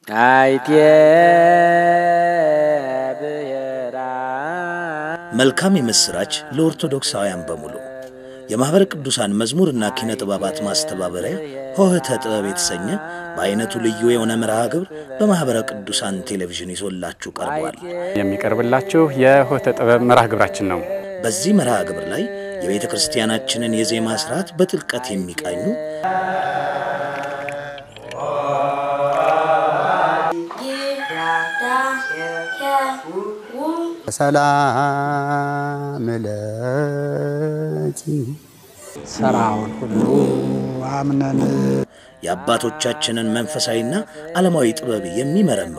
አይቴ ብሔራ መልካም የምሥራች ለኦርቶዶክሳውያን በሙሉ የማኅበረ ቅዱሳን መዝሙርና ኪነ ጥበባት ማስተባበሪያ ሆህተ ጥበብ የተሰኘ በዐይነቱ ልዩ የሆነ መርሃ ግብር በማኅበረ ቅዱሳን ቴሌቪዥን ይዞላችሁ ቀርቧል። የሚቀርብላችሁ የሆህተ ጥበብ መርሃ ግብራችን ነው። በዚህ መርሃ ግብር ላይ የቤተ ክርስቲያናችንን የዜማ ሥርዓት በጥልቀት የሚቃኙ ሰላም ለኪ ስራውን ሁሉ አምነን የአባቶቻችንን መንፈሳዊና ዓለማዊ ጥበብ የሚመረምሩ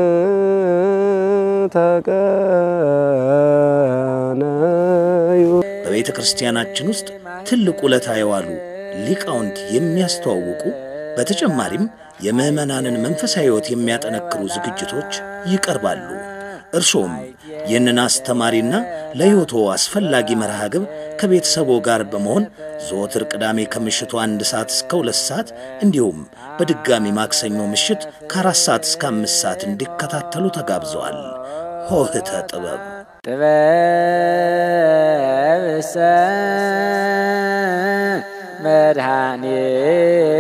ተቀነዩ በቤተ ክርስቲያናችን ውስጥ ትልቅ ውለታ የዋሉ ሊቃውንት የሚያስተዋውቁ በተጨማሪም የምዕመናንን መንፈሳዊ ሕይወት የሚያጠነክሩ ዝግጅቶች ይቀርባሉ። እርሶም ይህንን አስተማሪና ለሕይወቶ አስፈላጊ መርሃ ግብር ከቤተሰቦ ጋር በመሆን ዘወትር ቅዳሜ ከምሽቱ አንድ ሰዓት እስከ ሁለት ሰዓት እንዲሁም በድጋሚ ማክሰኞ ምሽት ከአራት ሰዓት እስከ አምስት ሰዓት እንዲከታተሉ ተጋብዘዋል። ሆህተ ጥበብ ጥበብሰ መድኃኔ